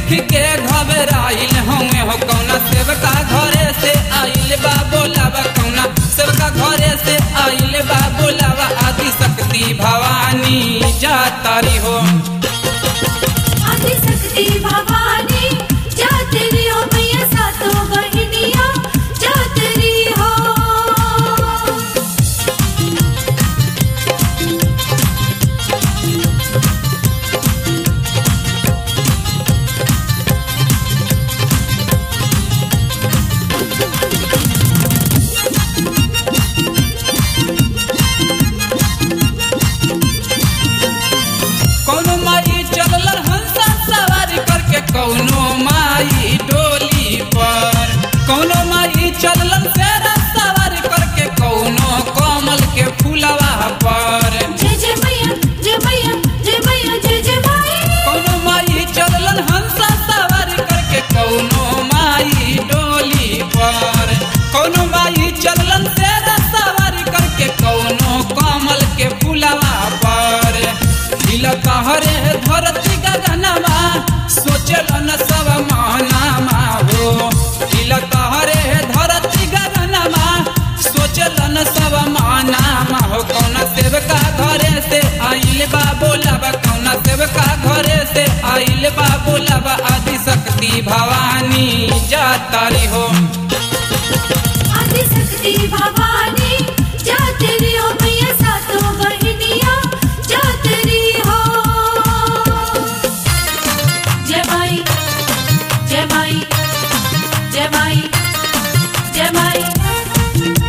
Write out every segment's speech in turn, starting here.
देख के घबराइल हमें हो कौना सेवका घरे से आइल बा बोलावा कौना सेवका घरे से आइल बा बोलावा आदि शक्ति भवानी जातारी हो आदिशक्ति भवानी जातरी हो मैया सातों बहिनिया जातरी हो कौनो माई चलल हंसा सवारी करके कौनो माई डोली पर कौनो माई चलल शेरा सवारी करके कौनो कमल के फूलवा पर जय जय मैया जय मैया जय मैया जय जय माई कौनो माई चलल हंसा सवारी करके कौनो माई डोली पर कौनो माई चलल शेरा सवारी करके कौनो कमल के फूलवा पर हिल कहरे धरती गगनमा सोचल न सब मानामा हो हिल कहरे धरती गगनमा सोचल न सब मानामा हो कौना सेवका घरे से आइल बा बोलाबा कौना सेवका घरे से आइल बा बोलाबा आदि शक्ति भवानी जातारी हो आदिशक्ति भवानी जातरी हो मैया सातों बहिनिया जातरी हो जय माई जय माई जय माई जय माई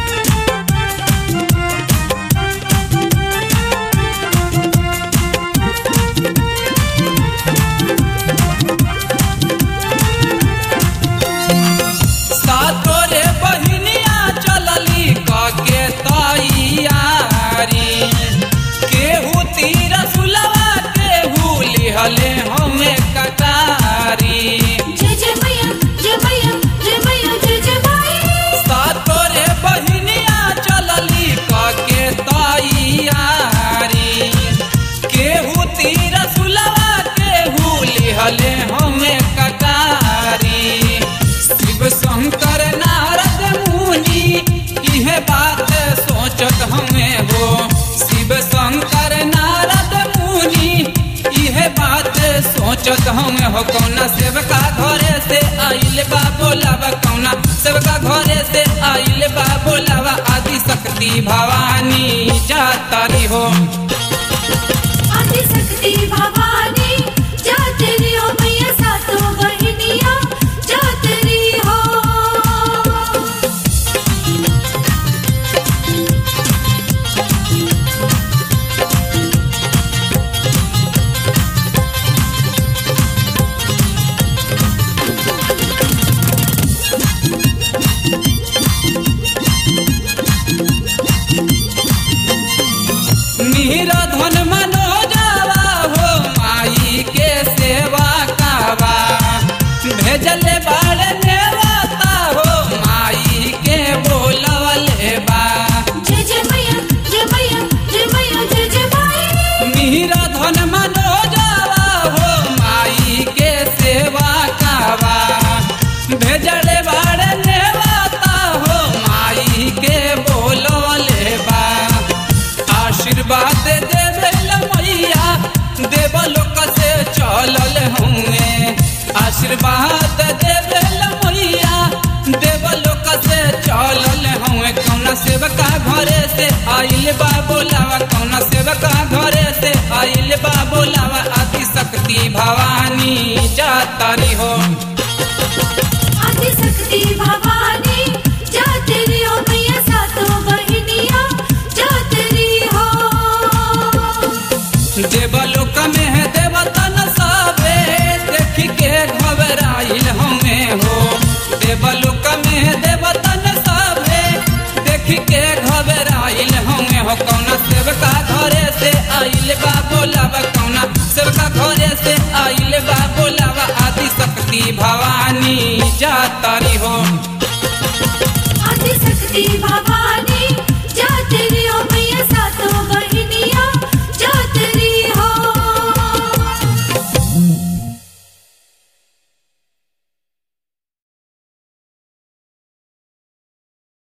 सातोरे बहिनिया चलली कके तैयारी केहू तीर सुलवा केहू लिहले हमें कटारी जय जय मैया जय मैया जय मैया जय जय माई सातोरे बहिनिया चलली कके तैयारी केहू तीर सुलवा केहू लिहले हमें कटारी शिव शंकर नारद मुनि इहे बात सोचत हमें हो शिव शंकर नारद मुनि इहे बात सोचत हमें हो कौना सेवका घरे से आइल बा बोलावा कौना सेवका घरे से आइल बा बोलावा आदि शक्ति भवानी जातारी हो आदिशक्ति भवानी जातरी हो मैया सातों बहिनिया जातरी हो मीरा धन मनोजावा हो माई के सेवा कावा भेजले बाड़ नेवाता हो माई के बोलवले बा जय जय मैया जय मैया जय मैया जय जय माई मीरा धन मनोजावा हो माई के सेवा कावा भेजले बाड़ नेवाता हो माई के बोलवले बा आशीर्वाद देवेल मैया देवलोक से चलल हुए आशीर्वाद देवेल मैया देवलोक से चलल हुए कौना सेवका घरे से आइल बा बोलावा कौना सेवका घरे से आइल बा बोलावा आदि शक्ति भवानी जातारी हो आदिशक्ति भवानी जातरी हो मैया सातों बहिनिया जातरी हो देवलोक में है देवतन सबे देख के घबराइल हमें हो देवलोक में है देवतन सबे देख के घबराइल हमें हो कौना सेवका घरे से आइल बा बोलावा कौना सेवका घरे से आइल बा बोलावा आदि शक्ति भवानी जातारी हो आदिशक्ति भवानी